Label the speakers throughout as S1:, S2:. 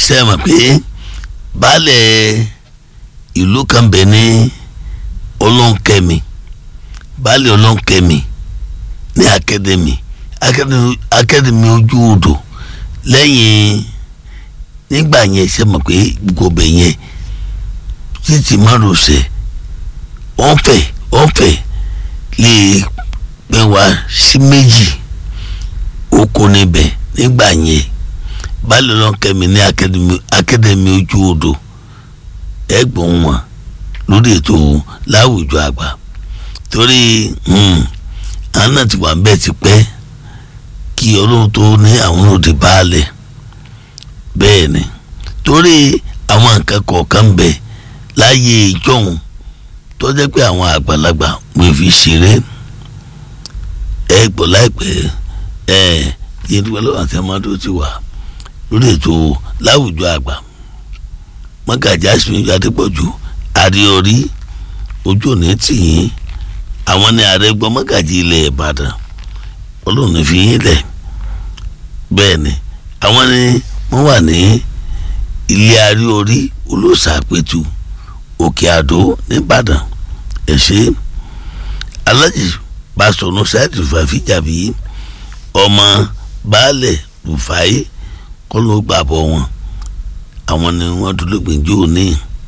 S1: ṣe mọ̀ pé baálẹ̀ ìlú kan bẹ̀ ní ọlọ́nkẹ́mi baálẹ̀ ọlọ́nkẹ́mi ní akademi akademi ojú odò lẹ́yìn nígbà yẹn ṣe mọ̀ pé gbogbo bẹ̀ yẹn títí márosẹ̀ ọ̀fẹ́ ọ̀fẹ́ lè pẹ́ wá sí méjì oko níbẹ̀ nígbà yẹn baálẹ̀ ọlọ́nkẹ́mi ní akademi ojú odò ẹ̀gbọ́n wọn lórí ètò láwùjọ àgbà torí àwọn náà ti wà ń bẹ́ẹ̀ ti pẹ́ kí ọlọ́run tó ní àwọn òde baálẹ̀ bẹ́ẹ̀ ni torí àwọn nǹkan kọ̀ọ̀kan ń bẹ láyé ìjọ́hun tó jẹ́ pé àwọn àgbàlagbà wọ́n fi ṣeré ẹ gbọ́ láìpẹ́ ẹ yẹn dúpẹ́ lọ́wọ́ àti amadu ti wà lórí ètò láwùjọ àgbà mọ́gàjà sinmi adépọ̀jù àríorí ojú òní tìyín àwọn ní ààrẹ gbọ́ mọ́gàjì ilẹ̀ ìbàdàn olóòní fi yín lẹ̀ bẹ́ẹ̀ ni àwọn ní wọ́n wà ní ilé àríorí olóòsàpẹ̀tù òkè àdó nìbàdàn ẹ̀ṣẹ́ alájì pásítọ̀nù sáìtì fàfíjàbí ọmọ baálẹ̀ rufai kọ́ ló gbàbọ̀ wọn àwọn ni wọ́n dúró gbìyànjú ní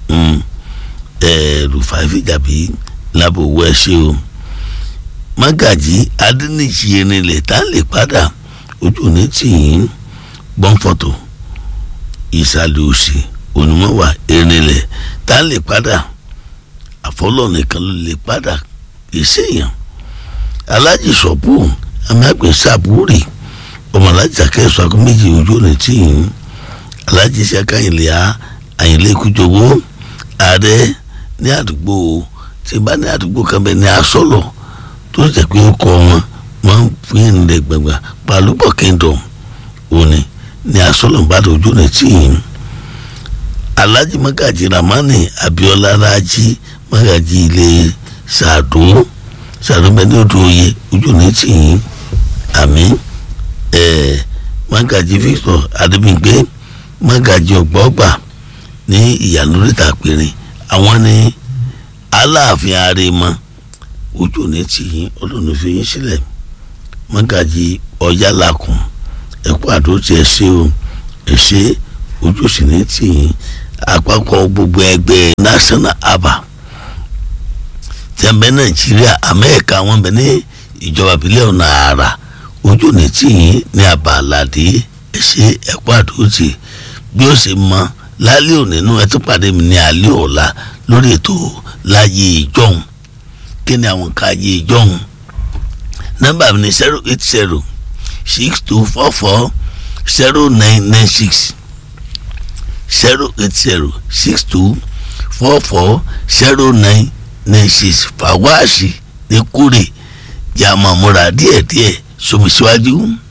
S1: rufai fìjàbí lábòwò ẹ ṣe o mágàjí adínìjì erinlẹ̀ tá a lè padà ojú ní tìyín gbọ́nfọ̀tò ìsàlẹ̀ òsì onímọ̀wà erinlẹ̀ tá a lè padà àfọlọ́ nìkan ló lè padà ìṣèyàn alájì sọ̀bù amágbé sàbúrì ọmọ alájà kẹsàn án méjì ojú ní tìyín alájì sàkáyìnlẹ̀ àyìnlẹ̀ kújọwọ́ ààrẹ ní àdúgbò tí bá ní àdúgbò kan bẹ ní asọ́lọ̀ tó jẹ́ pé ó kọ́ wọn wọ́n fi ń lè gbàgbà pàlúbọ̀ kingdom òní ní asọ́lọ̀ bá dojú ní tíyìn alhaji magaji ramani abiola raji magaji ilé sàdó sàdó bẹ ní odò oyè ojú ní tíyìn àmì ẹ magaji victor adébígbé magaji ọgbọọgba ní ìyànú ríta péré àwọn ní aláàfin àrèmọ ojú ní tìyín ọlọ́run fi yín sílẹ̀ mọ́gàjì ọ̀yálàkùn ẹ̀kọ́ àdó tí ẹ ṣe o ẹ ṣe ojú sì ní tìyín àpapọ̀ gbogbo ẹgbẹ́ national aba tẹ̀m̀bẹ́ nàìjíríà amẹ́ẹ̀ka wọn bẹ ní ìjọba ìbílẹ̀ ọ̀nà àrà ojú ní tìyín ní abaládé ẹ ṣe ẹ̀kọ́ àdó tí bí ó ṣe mọ lálẹ́ òní nínú ẹ tún pàdé mi ní alẹ́ ọ̀la lórí ètò láyé ìjọhún kí ni àwọn nǹkan ayé ìjọhún nọ́mbà mi ni zero eight zero six two four four zero nine nine six zero eight zero six two four four zero nine nine six fàwáàsì ní kúrè yàmàmúra díẹ̀díẹ̀ sọmi síwájú. So